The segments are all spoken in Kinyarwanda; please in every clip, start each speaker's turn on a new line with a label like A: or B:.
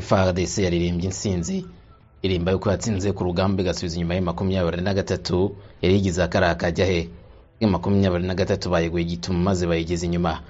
A: FARDC yaririmbye intsinzi irimba yuko yatsinze ku rugamba igasubiza inyuma ya makumyabiri na gatatu yari yigize akariya kajya he makumyabiri na gatatu bayiguye igitumu maze bayigeza inyuma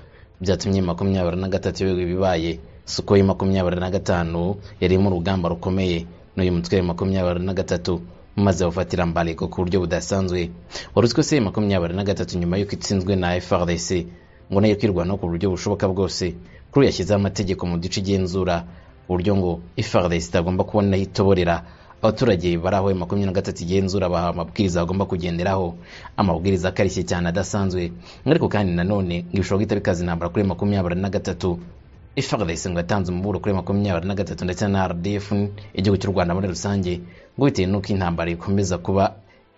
A: byatumye makumyabiri na gatatu ibihugu bibaye suko ya makumyabiri na gatanu yarimo urugamba rukomeye n'uyu mutwe wa makumyabiri na gatatu maze bafatira mbariko ku buryo budasanzwe wari uzwi ko se makumyabiri na gatatu nyuma y'uko itsinzwe na FARDC ngo nayo kwirwanaho ku buryo bushoboka bwose kuri ubu yashyizeho amategeko mu duce igenzura uburyo ngo FARDC itagomba kubona aho itoborera abaturage bari aho makumyabiri na gatatu igenzura bahawe amabwiriza bagomba kugenderaho amabwiriza akarishye cyane adasanzwe ariko kandi nanone ngo bishobora guhita bikaza intambara kuri makumyabiri na gatatu FARDC ngo yatanze umuburo kuri makumyabiri na gatatu ndetse na RDF igihugu cy'u Rwanda muri rusange ngo bitewe n'uko intambara ikomeza kuba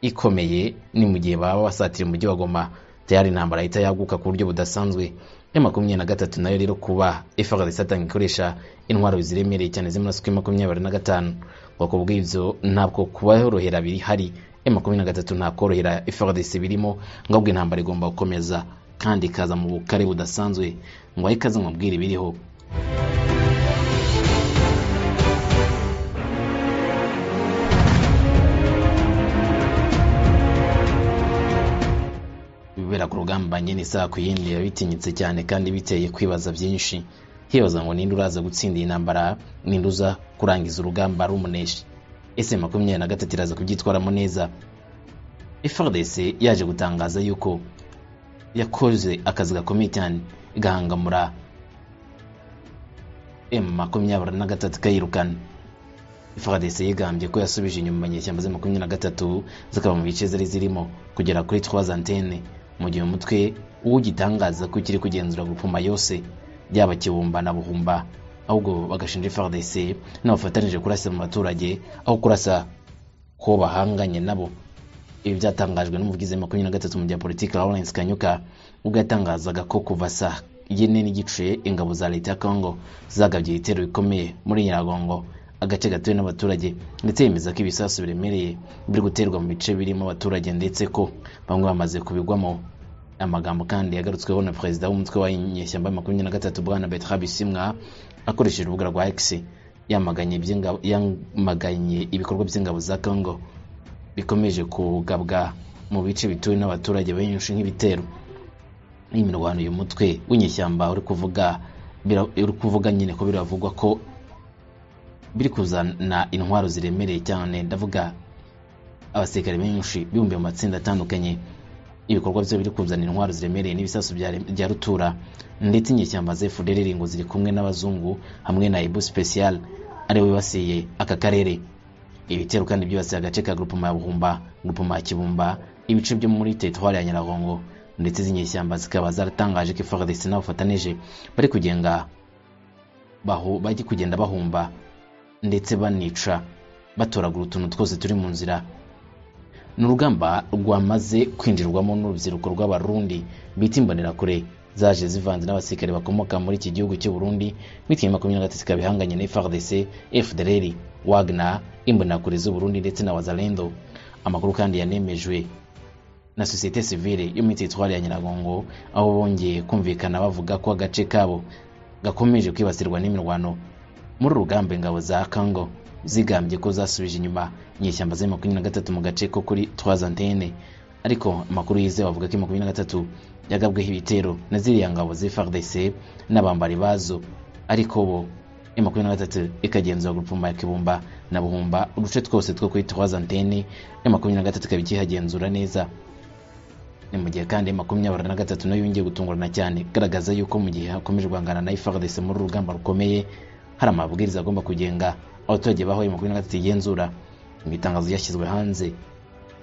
A: ikomeye ni mu gihe baba basatira umujyi wa Goma tayari intambara ihita yaguka ku buryo budasanzwe ya makumyabiri na gatatu nayo rero kuba FARDC atanga ikoresha intwaro ziremereye cyane zimaraso kuri makumyabiri na gatanu ngo ku bw'ibyo ntabwo kubahorohera biri hari ya makumyabiri na gatatu nta korohera FARDC birimo ngo ahubwo intambara igomba gukomeza kandi ikaza mu bukare budasanzwe ngo aho ikaze mubwire ibiriho ibibera ku rugamba nyine isaha ku yindi biba bitinyitse cyane kandi biteye kwibaza byinshi hibaza ngo ninde uraza gutsinda iyi ntambara ninde uza kurangiza urugamba rumunesha ese makumyabiri na gatatu iraza kubyitwaramo neza FARDC yaje gutangaza yuko yakoze akazi gakomeye cyane igahangamura M makumyabiri na gatatu ikayirukana FARDC yigambye ko yasubije inyuma inyeshyamba za makumyabiri na gatatu zikaba mu bice zari zirimo kugera kuri trois antenne mu gihe umutwe uwugitangaza ko kiri kugenzura gupfuma yose byaba kibumba na buhumba ahubwo bagashinja FARDC n'abafatanije kurasa mu baturage aho kurasa ko bahanganye nabo ibi byatangajwe n'umuvugizi makumyabiri na gatatu mu bya politiki Lawrence Kanyuka ubwo yatangazaga ko kuva saa yine n'igice ingabo za leta ya Congo zagabye ibitero bikomeye muri Nyiragongo agace gatuwe n'abaturage ndetse yemeza ko ibisasu biremereye biri guterwa mu bice birimo abaturage ndetse ko bamwe bamaze kubigwamo amagambo kandi yagarutsweho na perezida w'umutwe wa nyeshyamba ya makumyabiri na gatatu bwana Bertrand Bisimwa akoresheje urubuga rwa X yamaganye iby'ingabo- yamaganye ibikorwa by'ingabo za Congo bikomeje kugabwa mu bice bituwe n'abaturage benshi nk'ibitero iyi mirwano uyu mutwe w'inyeshyamba uri kuvuga bira- uri kuvuga nyine ko biravugwa ko biri kuzana intwaro ziremereye cyane ndavuga abasirikare benshi bibumbiye mu matsinda atandukanye ibikorwa byo biri kuzana intwaro ziremereye n'ibisasu bya re- bya rutura ndetse inyeshyamba za FDLR ngo ziri kumwe n'abazungu hamwe na Ibu Special ariwe wibasiye aka karere ibitero kandi byibasiye agace ka grupema ya buhumba grupema ya kibumba ibice byo muri teritwari ya nyiragongo ndetse izi nyeshyamba zikaba zaratangaje ko FARDC n'abafatanije bari kugenga baho bajya kugenda bahumba ndetse banica batoragura utuntu twose turi mu nzira ni urugamba rwamaze kwinjirwamo n'urubyiruko rw'abarundi bita imbonerakure zaje zivanze n'abasirikare bakomoka muri iki gihugu cy'u Burundi bityo makumyabiri na gatatu ikaba ihanganye na FARDC, FDLR, Wagner, imbonerakure z'u Burundi ndetse na Wazalendo amakuru kandi yanemejwe na sosiyete sivile yo muri teritwari ya Nyiragongo aho bongeye kumvikana bavuga ko agace kabo gakomeje kwibasirwa n'imirwano muri uru rugamba ingabo za Congo zigambye ko zasubije inyuma inyeshyamba za makumyabiri na gatatu mu gace ko kuri trois antenne ariko amakuru yizewe avuga ko makumyabiri na gatatu yagabweho ibitero na ziriya ngabo za FARDC n'abambari bazo ariko bo makumyabiri na gatatu ikagenzura gupfuma ya Kibumba na Buhumba uduce twose two kuri trois antenne makumyabiri na gatatu ikaba ikihagenzura neza ni mu gihe kandi makumyabiri na gatatu nayo yongeye gutungurana cyane igaragaza yuko mu gihe hakomeje guhangana na FARDC muri uru rugamba rukomeye hari amabwiriza agomba kugenga abaturage bahoye makumyabiri na gatatu igenzura mu itangazo ryashyizwe hanze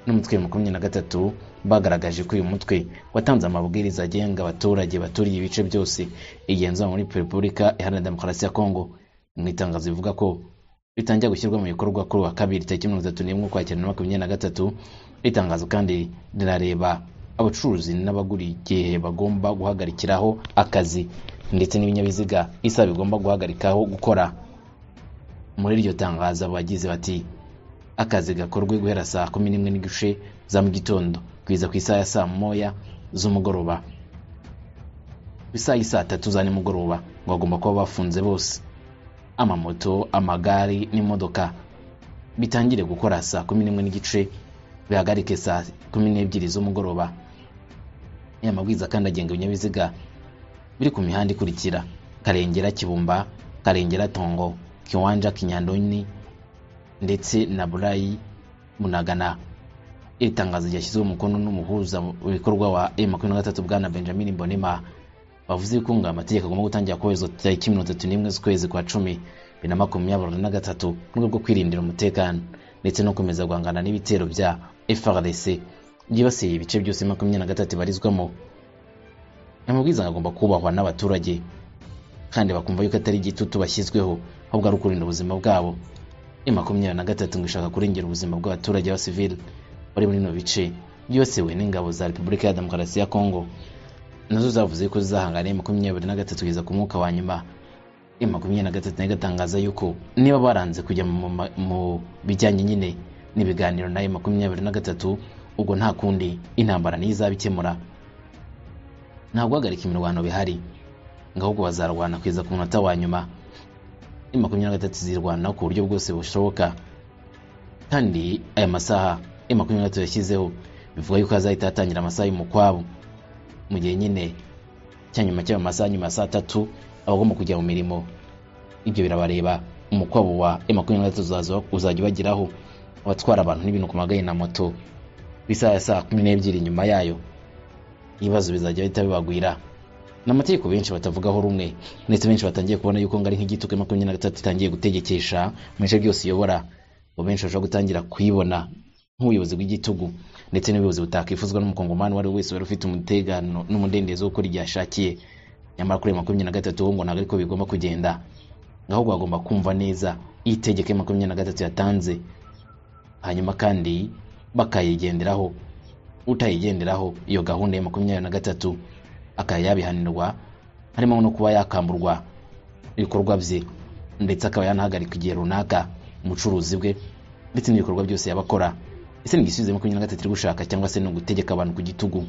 A: n'umutwe wa makumyabiri na gatatu bagaragaje ko uyu mutwe watanze amabwiriza agenga abaturage baturiye ibice byose igenzura muri repubulika iharanira demokarasi ya kongo mu itangazo rivuga ko bitangira gushyirwa mu bikorwa kuri wa kabiri tariki mirongo itatu n'imwe ukwakira na makumyabiri na gatatu itangazo kandi rirareba abacuruzi n'abagura igihe bagomba guhagarikiraho akazi ndetse n'ibinyabiziga isa bigomba guhagarikaho gukora muri iryo tangazo abagize bati akazi gakorwe guhera saa kumi n'imwe n'igice za mu gitondo kugeza ku isaha ya saa moya z'umugoroba ku isaha y'i saa tatu za nimugoroba ngo bagomba kuba bafunze bose amamoto amagare n'imodoka bitangire gukora saa kumi n'imwe n'igice bihagarike saa kumi n'ebyiri z'umugoroba aya mabwiriza kandi agenga ibinyabiziga biri ku mihanda ikurikira karengera kibumba karengera tongo kiwanja kinyandoni ndetse na burayi munagana iri tangazo ryashyizweho umukono n'umuhuza ibikorwa wa M23 bwana Benjamin Mbonema bavuze ko ngo amategeko agomba gutangira kubahirizwa tariki mirongo itatu n'imwe z'ukwezi kwa cumi bibiri na makumyabiri na gatatu mu rwego rwo kwirindira umutekano ndetse no gukomeza guhangana n'ibitero bya FRDC byibasiye ibice byose makumyabiri na gatatu barizwamo amabwiriza agomba kubahwa n'abaturage kandi bakumva yuko atari igitutu bashyizweho ahubwo ari ukurinda ubuzima bwabo M makumyabiri na gatatu ngo ishaka kurengera ubuzima bw'abaturage ba civil bari muri bino bice byibasiwe n'ingabo za Repubulika ya Demokarasi ya Kongo nazo zavuze ko zizahangana na makumyabiri na gatatu kugeza ku mwuka wa nyuma ya makumyabiri na gatatu nayo igatangaza yuko niba baranze kujya mu ma- mu bijyanye nyine n'ibiganiro na M makumyabiri na gatatu ubwo nta kundi intambara niyo izabikemura nta guhagarika imirwano bihari ngo ahubwo bazarwana kugeza ku munota wa nyuma M makumyabiri na gatatu zirwana ku buryo bwose bushoboka kandi aya masaha M makumyabiri na gatatu yashyizeho bivuga yuko hazahita hatangira amasaha y'umukwabu mu gihe nyine cya nyuma cy'ayo masaha nyuma ya saa tatu abagomba kujya mu mirimo ibyo birabareba umukwabo wa M23 uzaza- uzajya ubageraho abatwara abantu n'ibintu ku magare na moto isaha ya saa kumi n'ebyiri nyuma yayo ibibazo bizajya bihita bibagwira ni amategeko benshi batavugaho rumwe ndetse benshi batangiye kubona yuko ngo ari nk'igituko makumyabiri na gatatu itangiye gutegekesha mu bice byose iyobora ngo benshi bashobora gutangira kuyibona nk'ubuyobozi bw'igitugu ndetse n'ubuyobozi butakwifuzwa n'umukongomani uwo ari we wese wari ufite umutekano n'umudendezo wo gukora igihe ashakiye nyamara kuri ayo makumyabiri na gatatu wo ngo ntabwo ariko bigomba kugenda ahubwo bagomba kumva neza itegeko ya makumyabiri na gatatu yatanze hanyuma kandi bakayigenderaho utayigenderaho iyo gahunda ya makumyabiri na gatatu akaba yabihanirwa harimo no kuba yakamburwa ibikorwa bye ndetse akaba yanahagarika igihe runaka umucuruzi bwe ndetse n'ibikorwa byose yaba akora ese ni igisubizo makumyabiri na gatatu iri gushaka cyangwa se ni ugutegeka abantu ku gitugu